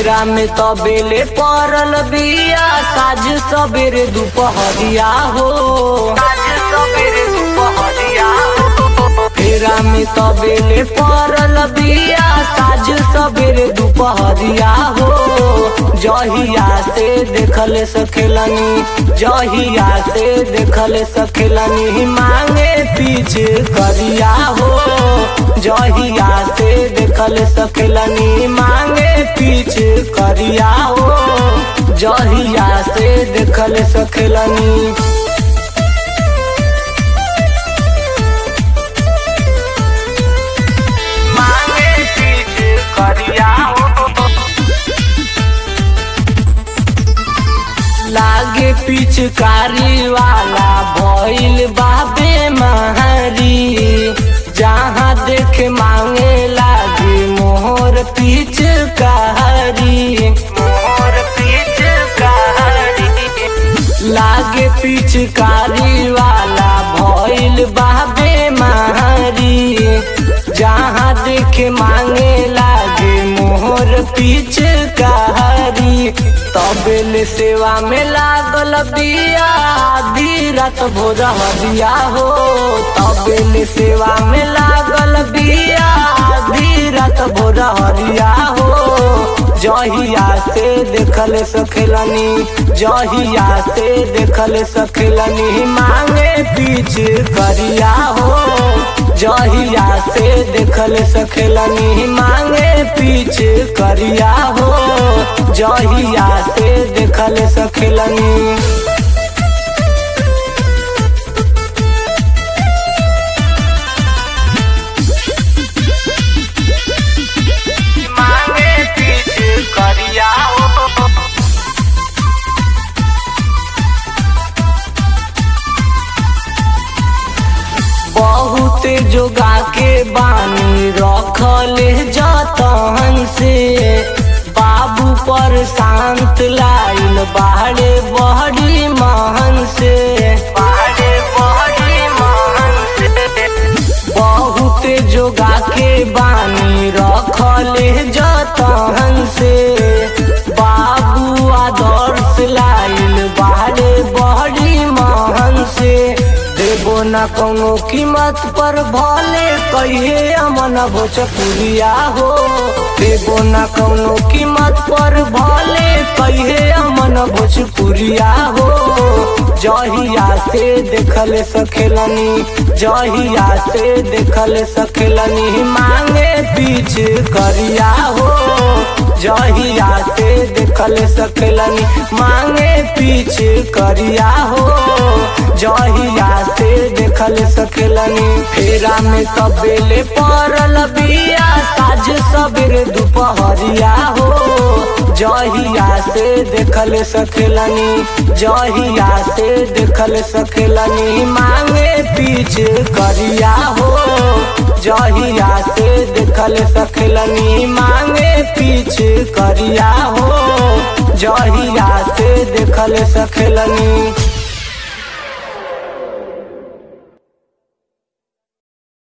फेरा में तबेले पड़ल बिया साझ सबेरे दुपहरिया हो साझ सबेरे दुपहरिया हो फेरा में तबेले पड़ल बिया साझ सबेरे दुपहरिया हो जहिया से देखल सखेलनी जहिया से देखल सखेलनी मांगे पीछे करिया हो जहिया से देखल सखेलनी मांगे पीछे करिया हो जहिया से देखल सखेलनी मांगे पीछे करिया हो लागे पिचकारी वाला भइल बाबे महरी जहाँ देख मांगे लागे मोहर पिचकारी मोहर पिचकारी लागे पिचकारी वाला भइल बाबे महरी जहाँ देख मांगे लागे मोहर पिचकारी तबेल सेवा में लागल बिया आधी रात भोर हरिया हो तबेल सेवा में लागल बिया आधी रात भोर हरिया हो जहिया से देखल सखेलनी जहिया से देखल सखेलनी मांगे पीछ करिया हो जहिया से देखल सखेलनी मांगे पीछ करिया हो जहिया से देखल सखेलनी मांगे पीछ करिया हो बहुत जोगा के बानी रखले जतन से बाबू पर शांत लाइन बाहरे बहरी महन से बाहरे बहरी महन से बहुत जोगा के बानी रखले जतन से बाबू आदर्श लाइन बाहरे बहरी महन से देबो न कोनो कीमत पर भले कहिए अमन भोजपुरिया हो देबो न कोनो कीमत पर भले कहिए अमन भोजपुरिया हो जहिया से देखल सखेलनी जहिया से देखल सखेलनी मांगे पीछ करिया हो जहिया से देखल सखेलनी मांगे पीछ करिया हो जहिया से देखल सकेलनी फेरा में तबेले पड़ल बिया साझ सबेरे दुपहरिया हो जहिया से देखल सकेलनी जहिया से देखल सकेलनी मांगे पीछ करिया हो जहिया से देखल सकेलनी मांगे पीछ करिया हो जहिया से देखल सकेलनी